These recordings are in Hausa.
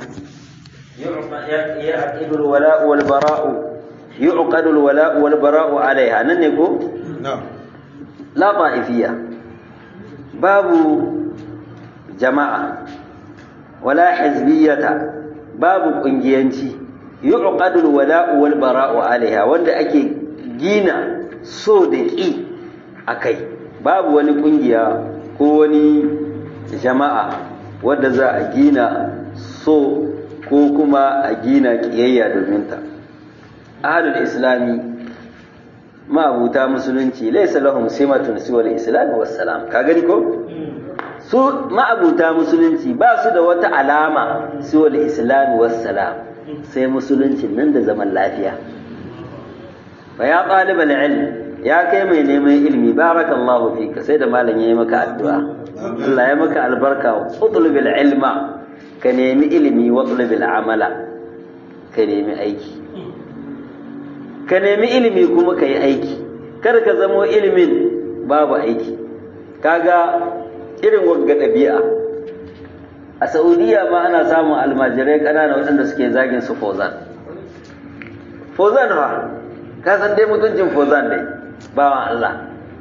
يعقد الولاء والبراء يعقد الولاء والبراء عليها ننكو نعم لا طائفية باب جماعة ولا حزبية باب قنجيانتي يعقد الولاء والبراء عليها wanda ake gina so da ƙi a kai babu wani ƙungiya ko wani jama'a wadda za a gina so ko kuma a gina ƙiyayya domin ta ahlul islami ma'abuta musulunci laisa lahum simatun siwal islam wassalam ka gani ko su ma'abuta musulunci ba su da wata alama siwal islam wassalam sai musulunci nan da zaman lafiya fa ya talibal ilm ya kai mai neman ilmi barakallahu fika sai da malam yayi maka addu'a Allah ya maka albarka utlubil ilma ka nemi ilimi wa utlubil amala ka nemi aiki ka nemi ilimi kuma ka yi aiki kar ka zamo ilimin babu aiki kaga irin wagga ɗabi'a a saudiya ma ana samun almajirai ƙanana waɗanda suke zagin su fozan fozan fa ka san dai mutuncin fozan dai bawan Allah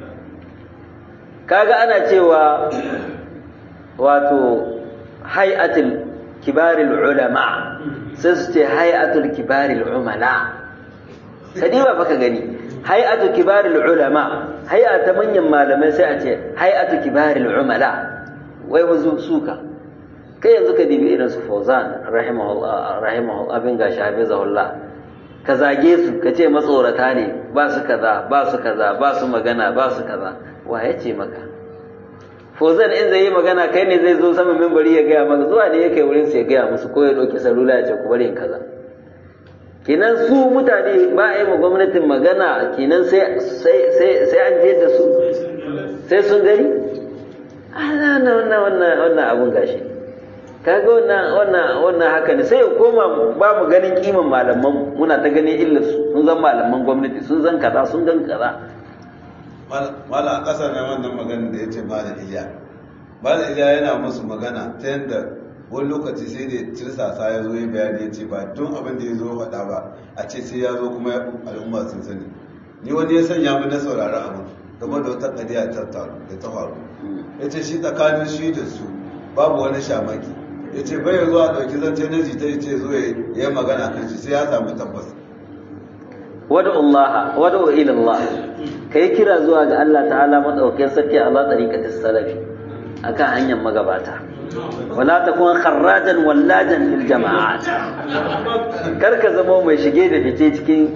kaga ana cewa wato hay'atul kibaril ulama sai su ce hay'atul kibaril umala kadiba baka gani hay'atu kibaril ulama hay'a ta manyan malamai sai a ce hay'atu kibaril umala wai wazu suka kai yanzu ka dibi irin su Fauzan rahimahullah rahimahullah abin gashi hafizahullah ka zage su ka ce matsorata ne ba su kaza ba su kaza ba su magana ba su kaza wa ya ce maka Fauzan in zai yi magana kai ne zai zo sama mimbari ya gaya maka zuwa ne ya kai wurin su ya gaya musu ko ya ɗauki salula ya ce ku bari in kaza kenan su mutane ba a yi ma gwamnatin magana kenan sai an je da su sai sun gani wannan wannan wannan abun gashi kaga wannan wannan wannan haka ne sai ya koma ba mu ganin kiman malaman muna ta ganin illar su sun zan malaman gwamnati sun zan kaza sun gan kaza mala a ƙasa na wannan magana da ya ce mala iliya mala iliya yana musu magana ta yadda wani lokaci sai da tirsasa ya zo ya bayani ya ce ba tun abin da ya zo faɗa ba a ce sai ya zo kuma al'umma sun sani ni wani ya sanya mu na saurari abu game da wata ƙadiya ta da ta faru ya ce shi tsakanin shi da su babu wani shamaki ya ce bai zuwa ɗauki zance na jita ya ce zo ya yi magana kan shi sai ya samu tabbas wadu Allah wadu ila Allah kai kira zuwa ga Allah ta'ala madaukakin sarki Allah tariqatis salafi akan hanyar magabata wala takun kharrajan wallajan lil jama'at kar ka zama mai shige da fice cikin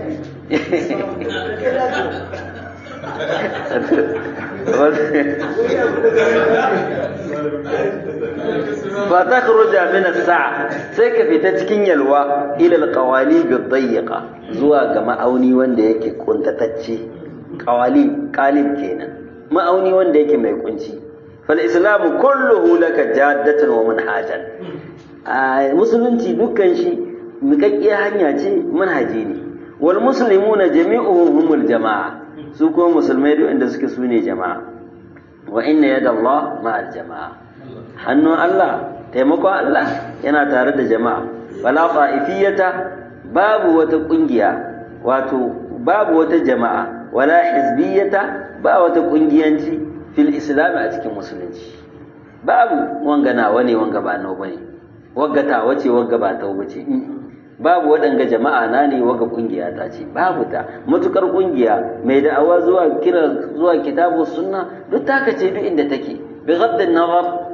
fa takhruja min as-sa'a sai ka fita cikin yalwa ila al-qawali bi-dayyiqa zuwa ga ma'auni wanda yake kuntatacce qawali qalib kenan ma'auni wanda yake mai kunci fal islamu kulluhu laka jaddatan wa manhajan musulunci dukkan shi miƙaƙƙiyar hanya ce manhaji ne wal muslimuna jami'uhum humul jama'a su kuma musulmai duk inda suke sune jama'a wa inna yada Allah ma'al jama'a hannun Allah taimakon Allah yana tare da jama'a wala fa'ifiyata babu wata kungiya wato babu wata jama'a wala hizbiyata ba wata kungiyanci fil islam a cikin musulunci babu wanga nawa ne wanga ba nawa bane wagga ta wace wagga ba ta wace babu waɗanga jama'a na ne waga kungiya ta ce babu ta matukar kungiya mai da'awa zuwa kira zuwa kitabu sunna duk ta ce duk inda take bi ghaddin nazar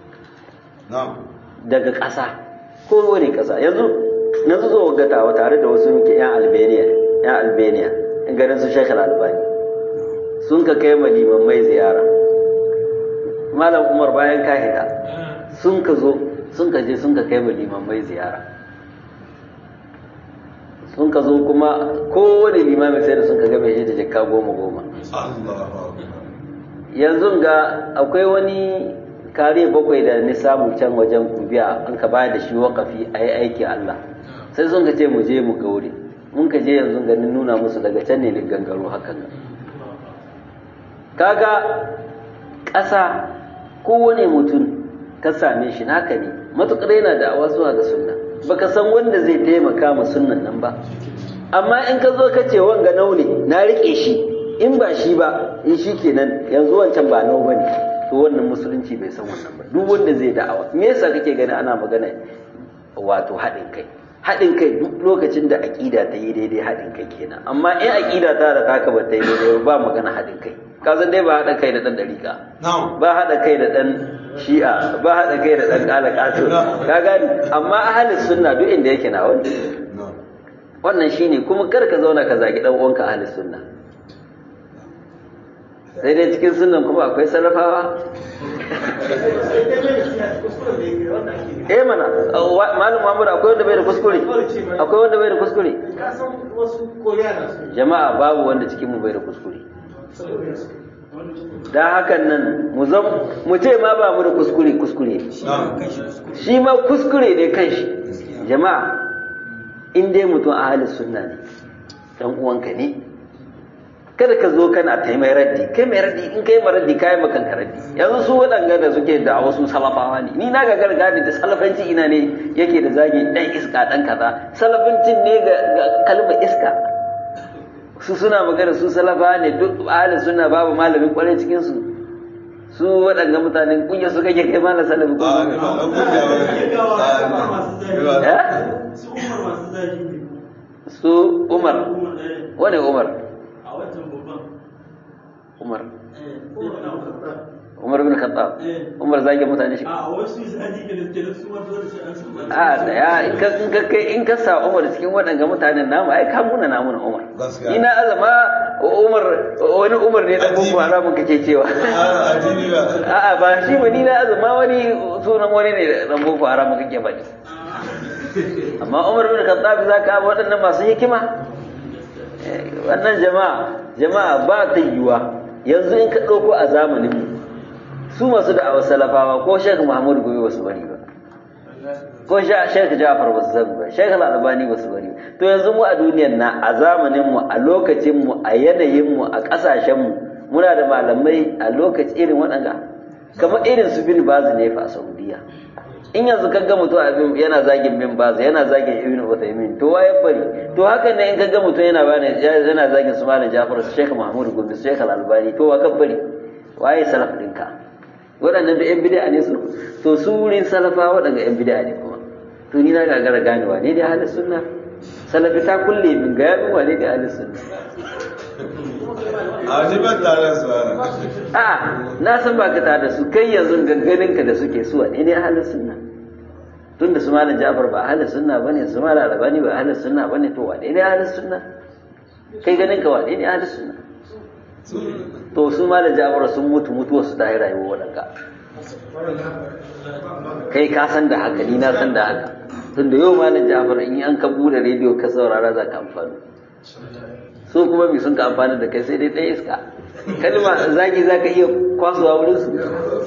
daga ƙasa ko wani ƙasa yanzu na zo gatawa tare da wasu muke yan albania yan albania in garin su shekar albani sun ka kai ma limammai ziyara malam umar bayan kahida sun ka zo sun ka je sun ka kai ma limammai ziyara sun ka zo kuma kowane limamin sai da sun ka gabe shi da jikka goma goma yanzu ga akwai wani kare bakwai da ni samu can wajen kubiya an ka bayar da shi wakafi a yi aiki Allah sai sun ka ce mu je mu ga wuri mun ka je yanzu ganin nuna musu daga can ne gangaro hakan kaga ƙasa kowane mutum ka same shi naka ne matukar yana da awa zuwa ga sunna baka san wanda zai taimaka ma sunnan nan ba amma in ka zo ka ce wanga nau ne na rike shi in ba shi ba in shi kenan yanzu wancan ba nau bane to wannan musulunci bai san wannan ba duk wanda zai da'awa me yasa kake gani ana magana wato haɗin kai haɗin kai duk lokacin da aƙida ta yi daidai haɗin kai kenan amma in aƙida ta da taka ba ta yi daidai ba magana haɗin kai ka san dai ba haɗa kai da ɗan ɗariƙa ba haɗa kai da ɗan shi'a ba haɗa kai da ɗan ƙala ƙato ka gani amma ahalin sunna duk inda yake na wani wannan shine kuma kar ka zauna ka zagi ɗan uwanka ahalin sunna sai dai cikin sunan kuma akwai salafawa eh mana malam Muhammad akwai wanda bai da kuskure akwai wanda bai da kuskure jama'a babu wanda cikin mu bai da kuskure dan hakan nan mu zam mu ce ma ba mu da kuskure kuskure shi ma kuskure ne kanshi jama'a in dai mutum ahalin sunna ne dan uwanka ne kada ka zo kana ta mai raddi kai mai raddi in kai mai raddi kai makan ka raddi yanzu su waɗanga da suke da wasu salafawa ne ni na ga gargadi da salafanci ina ne yake da zagi dan iska dan kaza salafancin ne ga kalmar iska su suna magana su salafa ne duk ahalin suna babu malamin kwarai cikin su su waɗanga mutanen kunya su kake kai malam salafi ko su umar wane umar Umar. Umar bin Khattab. Umar zage mutane shi. A wasu zagi da da su wanda da shi an san. A da ya in ka in ka kai in ka sa Umar cikin waɗanga mutanen namu ai ka muna namu na Umar. Ina azama Umar wani Umar ne da boko haramun kake cewa. A'a ba shi ba ni na azama wani sunan wani ne da boko haramun kake faɗi. Amma Umar bin Khattab zaka waɗannan masu hikima wannan jama'a jama'a ba ta yiwa yanzu in ka ɗauko a zamanin su masu da'awar salafawa ko shek muhammadu gobe basu bari ba ko shek jafar basu sani ba shek albani basu bari ba to yanzu mu a duniyar na a zamanin mu a lokacin mu a yanayin mu a ƙasashen mu muna da malamai a lokaci irin waɗanda kamar irin su bin bazu ne fa a saudiya in yanzu ka ga mutum abin yana zagin bin bazu yana zagin ibn Uthaymin to waye bari to haka ne in ka ga mutum yana bani yana zagin su malam Jafar su Sheikh Mahmud Gombe su Sheikh Al-Albani to wa bari waye salaf dinka waɗannan da yan bid'a ne su to su wurin salafa waɗanda yan bid'a ne kuma to ni na gagara ganewa ne dai ahlus sunna salafi ta kulle min ga yamin wane da ahlus sunna a ni ban tare su a na san ba ka tare da su kai yanzu ganganinka da suke su wane ne ahlus sunna tun da su malam Jafar ba ahlus sunna bane su malam Albani ba ahlus sunna bane to wane ne ahlus sunna kai ganin ka wane ne ahlus sunna to su malam Jafar sun mutu mutuwa su ta yi rayuwa wadanka kai ka san da haka ni na san da haka tun da yau malam Jafar in an ka bude rediyo ka saurara za ka amfani so kuma mi sun ka amfani da kai sai dai ɗaya iska kalma zagi za ka iya kwasuwa wurin su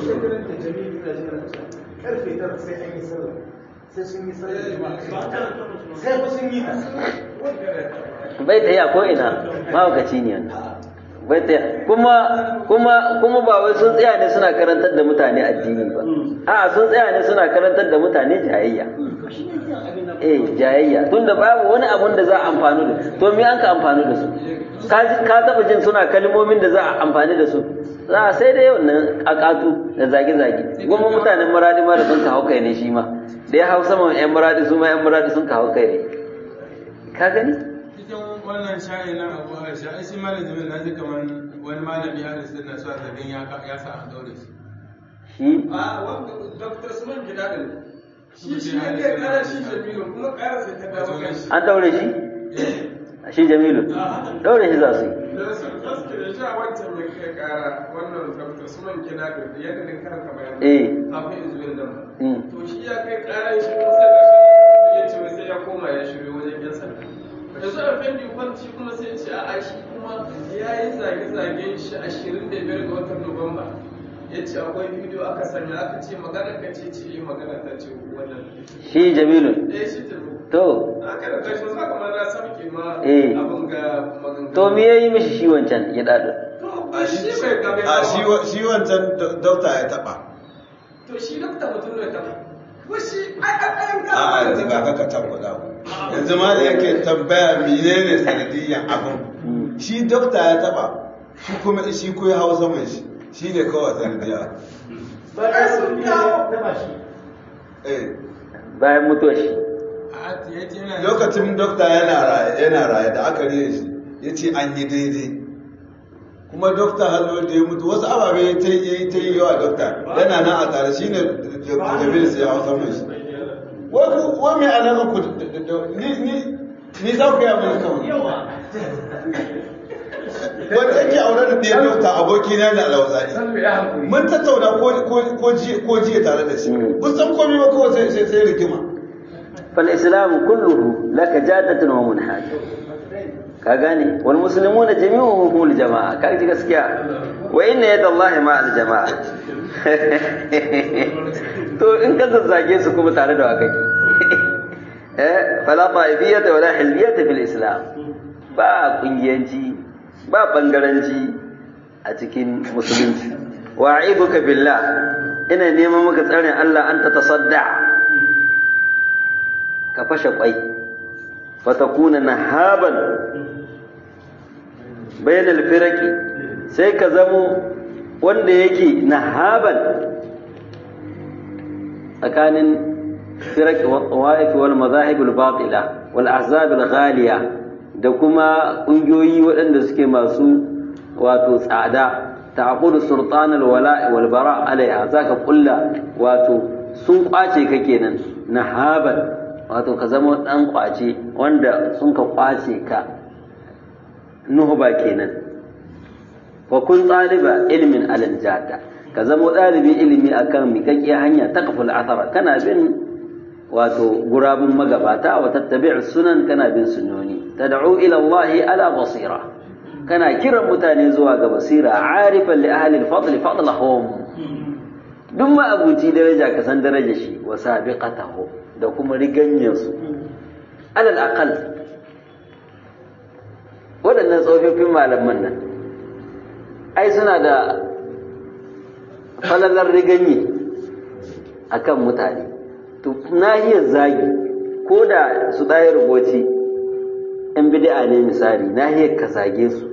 karfe tara sai an yi sallah sai sun yi sallah sai fa sun yi bai ta yi a ko'ina mahaukaci ne wannan bai ta kuma kuma kuma ba wai sun tsaya ne suna karantar da mutane addini ba a sun tsaya ne suna karantar da mutane jayayya eh jayayya tunda babu wani abun da za a amfani da to me an ka amfani da su ka taba jin suna kalmomin da za a amfani da su za a sai dai wannan akatu da zage-zage goma mutanen muradi ma da sun ka hau kai ne shi ma da ya hau sama yan muradi su ma yan muradi sun ka hau kai ne ka gani cikin wannan sha'i na abu a sha'i shi malam jami'in na ji kamar wani malami ya rasu na sa zargin ya ya sa an daure shi shi a wanda dr suman gida din shi shi ne ke kara shi jamilu kuma kara sai ta dawo kan shi an daure shi shi jamilu daure shi za su yi da su gaske da shi a wancan mai kai kara wannan dr suman gida din da yadda din karanta bayanan eh kafin izuwin nan mm. to shi ya kai kara shi kuma sai da shi ya ce wai sai ya koma ya shirya wajen yan sanda yanzu a fendi kwanci kuma sai ce a shi kuma ya yi zage-zagen shi ashirin da biyar ga watan nuwamba ya ce akwai bidiyo aka sanya aka ce magana ka ce ce yi magana ta ce wannan shi jamilu eh shi tafi to aka da tashi za ka ma na sauke ma Eh. abin ga maganganu to me yayi mishi shi wancan ya dadu to ba shi bai gabe a shi wa- shi wancan do- dokta ya taba to shi dokta mutum ne ta ko shi ai ai ai ga a yanzu ba ka tabbata ku yanzu ma da yake tambaya menene sanadiyyan abin shi dokta ya taba shi kuma shi ko ya hau saman shi shi ne kawai sanadiyya ba ka sun kawo taba shi eh bayan mutuwar shi a ya ce yana lokacin dokta yana raye yana raye da aka riye shi ya ce an yi daidai kuma dokta hallo da ya mutu wasu ababe ya ta yi ta yi yawa dokta yana nan a tare shi ne dokta jamil sai ya hau saman shi wai ku wai mai alaƙa ku da- da- da- ni ni ni za ku yi abin kawai yawa wanda yake aure da ɗaya dokta aboki na da alawazari san ya hankuri mun tattauna ko ko- ko jiya ko jiya tare da shi kun san komai ba kawai sai sai sai rigima فالإسلام كله لك جادة ومنهاج كاغاني والمسلمون جميعهم هم الجماعة كاجي gaskiya وإن يد الله مع الجماعة to in ka zazzage su kuma tare da wakaki eh fala ta'ibiyata wala hizbiyata fil islam ba kungiyanci ba bangaranci a cikin musulunci wa'iduka billah ina neman maka tsarin Allah an ta tasadda ka fashe kwai fatakuna nahaban bainal firaki sai ka zamo wanda yake nahaban tsakanin firaki wa'if wal mazahib al batila wal ahzab al ghaliya da kuma kungiyoyi waɗanda suke masu wato tsada ta'qudu sultan al wala' wal bara' alaiha zaka kulla wato sun kwace ka kenan nahaban wato ka zama ɗan ƙwace wanda sun ka ƙwace ka nuhuba kenan wa kun ɗaliba ilimin alanjada ka zama ɗalibin ilimi akan miƙaƙƙiyar hanya ta kafin asara kana bin wato gurabun magabata wa tattabi' sunan kana bin sunnoni tad'u ila Allah ala basira kana kiran mutane zuwa ga basira arifan li ahli al-fadl fadlahum duk ma abuci daraja ka san daraja shi wa sabiqatahu da kuma riganyarsu alal aqal waɗannan tsofaffin malaman nan ai suna da falalar riganye akan mutane to nahiyar zagi ko da su ɗaya rubuci ‘yan bid'a ne misali nahiyar ka zage su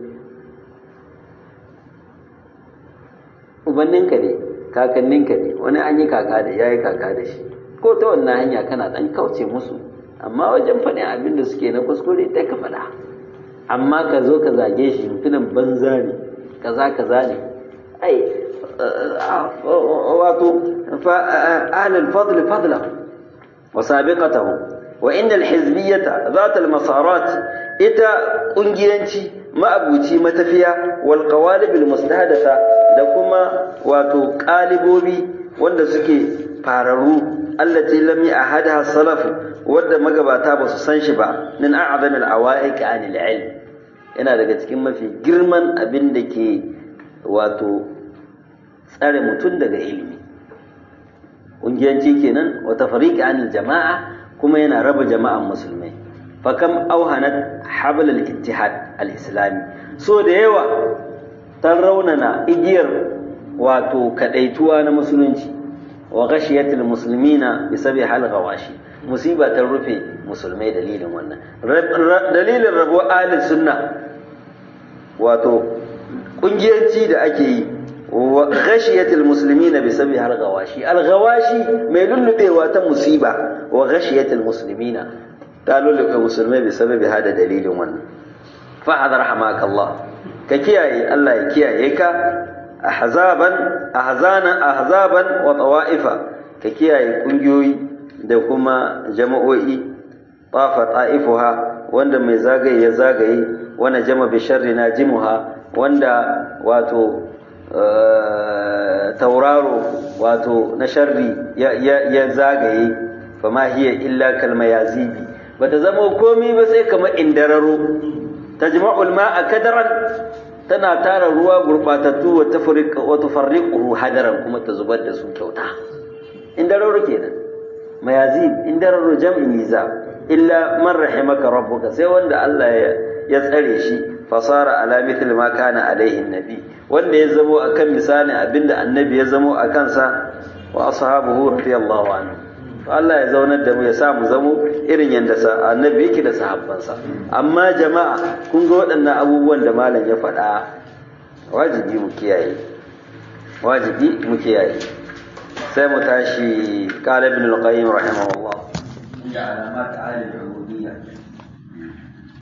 ubanninka ne kakanninka ne wani an yi kaka da ya yi kaka da shi ko ta wannan hanya kana dan kauce musu amma wajen faɗin abin da suke na kuskure dai ka faɗa amma ka zo ka zage shi mutumin banza ne kaza kaza ne ai wato ahlul fadl fadla wa sabiqatahu wa innal hizbiyyata zat al masarat ita kungiyanci ma'abuci matafiya wal qawalib al mustahdatha da kuma wato kalibobi wanda suke fararu allati lam ya'hadha salaf wadda magabata ba su san shi ba min a'zam al-awa'iq 'an al-ilm yana daga cikin mafi girman abin da ke wato tsare mutum daga ilimi ƙungiyanci kenan wa tafriq 'an al-jama'a kuma yana raba jama'an musulmai fa kam auhanat habl al-ittihad al-islami so da yawa tan raunana igiyar wato kadaituwa na musulunci wa ghashiyatul muslimina bi sabi hal gawashi musiba ta rufe musulmai dalilin wannan dalilin rabo ahli sunna wato kungiyanci da ake yi wa ghashiyatul muslimina bi sabi hal gawashi al gawashi mai lullubewa ta musiba wa ghashiyatul muslimina ta lullube musulmai bi sababi hada dalilin wannan fa hadar hamakallah ka kiyaye Allah ya kiyaye ka ahzaban ahzana ahzaban wa tawa'ifa ka kiyaye kungiyoyi da kuma jama'o'i tafa ta'ifuha wanda mai zagaye ya zagaye wanda jama bi sharri najimuha wanda wato tauraro wato na sharri ya zagaye fama hiya illa kalma yazibi bata zama komai ba sai kamar indararo tajma'ul ma'a kadaran tana tara ruwa gurbatattu wa tafriq wa tufarriquhu hadaran kuma ta zubar da su kyauta indararo kenan mayazib indararo jam'i miza illa man rahimaka rabbuka sai wanda Allah ya tsare shi fasara ala mithl ma kana alaihi nabi wanda ya zamo akan misalin abinda annabi ya zamo akan sa wa ashabuhu radiyallahu anhu Allah ya zaunar da mu ya sa mu zamo irin yadda annabi yake da sahabbansa amma jama'a kun ga waɗannan abubuwan da malam ya faɗa wajibi mu kiyaye wajibi mu kiyaye sai mu tashi qala ibn al-qayyim rahimahullah ya alamat al-ubudiyya